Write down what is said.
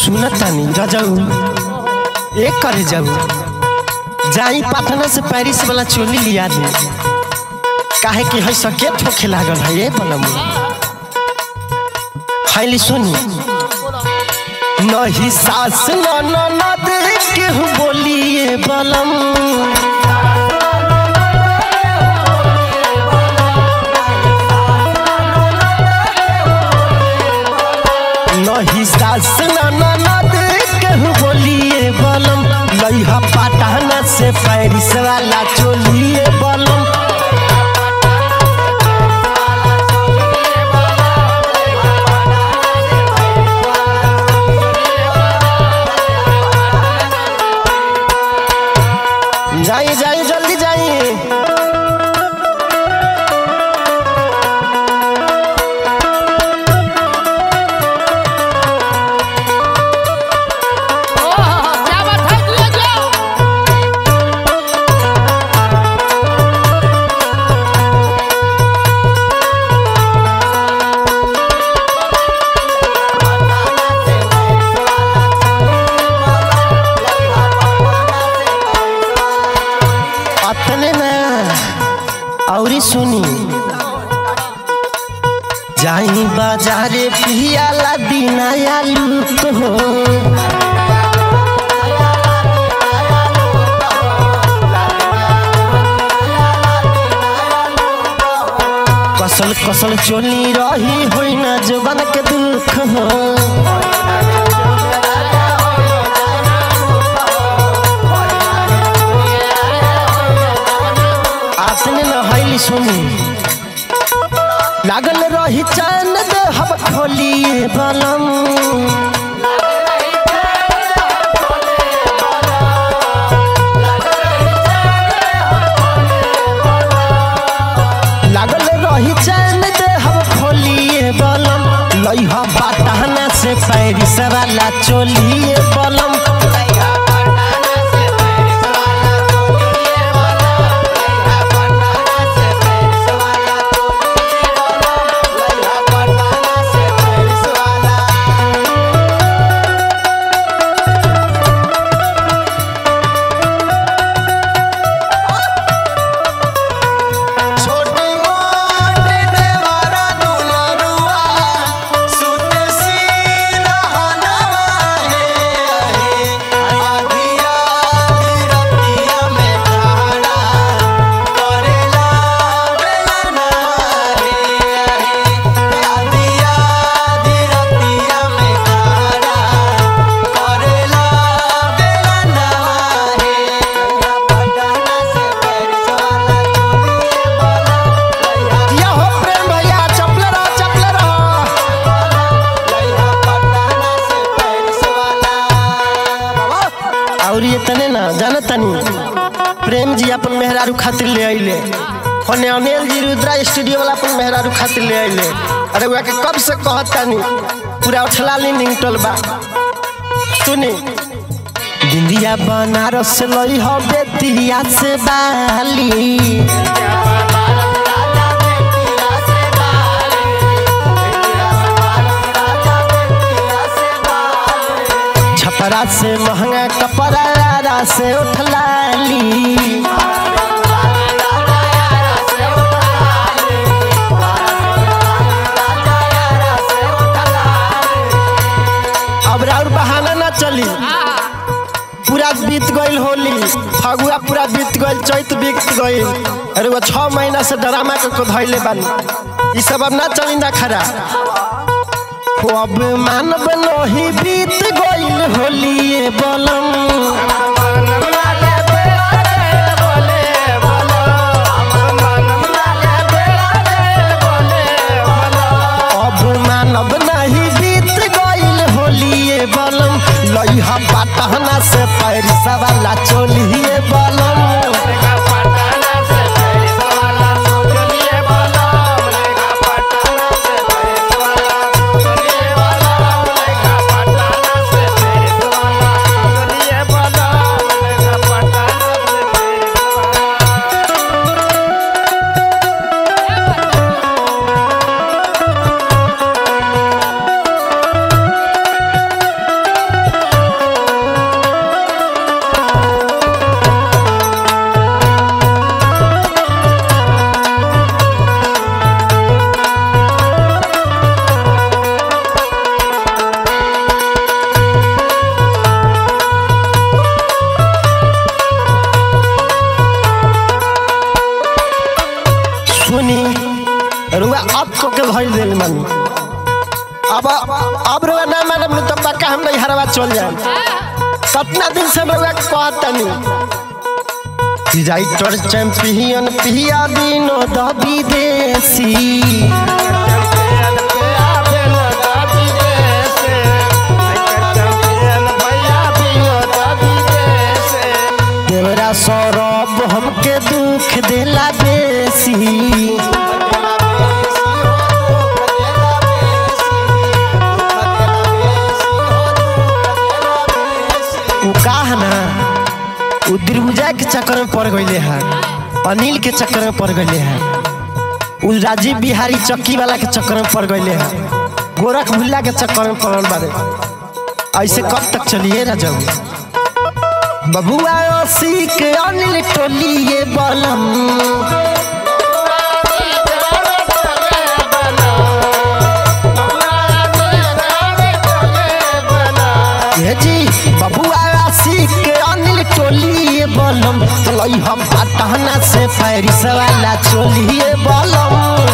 सुनतानी रजाऊ एक करे जाऊ जाई पटना से पेरिस वाला चोली लिया दे काहे कि है सके ठोके लागल है ये बनम हाईली सुनी नहीं सास न न न दे के बोलिए बलम नहीं सास न न न दे के बोलिए बलम लइहा पटना से पेरिस वाला चोलिए बलम जाइए जाइए जल्दी जाइए क्या बात है तू जाओ अपने में औरी सुनी जाई बाजारे पियाला दिनाया लूट हो कसल कसल चोली रही होई ना जुबान के दुख हो आपने न हईली सुनी लागल रही चैन दे हम खोलिए बलम लागल रही चैन दे हम खोलिए बलम लइहा बाटहना से पैरिस वाला चोलिए बलम छोटी मोटी देवारा दुलरुआ सुत सीना हनवा हे आधिया रतिया में ठाड़ा करेला बेलना हे आधिया रतिया में ठाड़ा करेला बेलना हे पटना से पेरिस वाला चोलिए वाला दिया हो प्रेम भैया चपले रहो चपले रहो और ये तने ना जाना तनी प्रेम जी अपन मेहरारू खातिर ले आइले होने अनिल जी रुद्रा स्टूडियो वाला अपन मेहरारू खातिर ले आइले अरे वह के कब से कहत तनी पूरा उठलाली निंगटल बा सुनी बिंदिया बनारस लई हो बेतिया से बाली छपरा से महंगा कपड़ा से उठलाली अब और बहाना ना चली पूरा बीत गईल होली फगुआ पूरा बीत गईल चैत बीत गईल अरे वो छह महीना से ड्रामा के को धैले बानी ई सब अब ना चली ना खरा हो अब मानव नहीं बीत गईल होली ये बलम अब मानव नहीं बीत गईल होली ये बलम लइहा पाटहना से पैरिसा वाला चोलिए बलम मन अब अब रउआ ना मानब तो पक्का हम नहीं हरवा चल जाए कितना दिन से रउआ के कहतनी राइटर चैंपियन पिया विनोद विदेशी देवरा सौरभ हमके दुख देला बेसी उ का है ना उ दिलबुजा के चक्कर में पड़ गईले है अनिल के चक्कर में पड़ गईले है उ राजीव बिहारी चक्की वाला के चक्कर में पड़ गईले है गोरख भुल्ला के चक्कर में पड़ल बारे ऐसे कब तक चलिए राजा बबुआ ओसी के अनिल टोलिए बलम ये जी बबुआ ओसी के अनिल टोलिए बलम चलो हम पटना से पैरिस वाला चोलिए बलम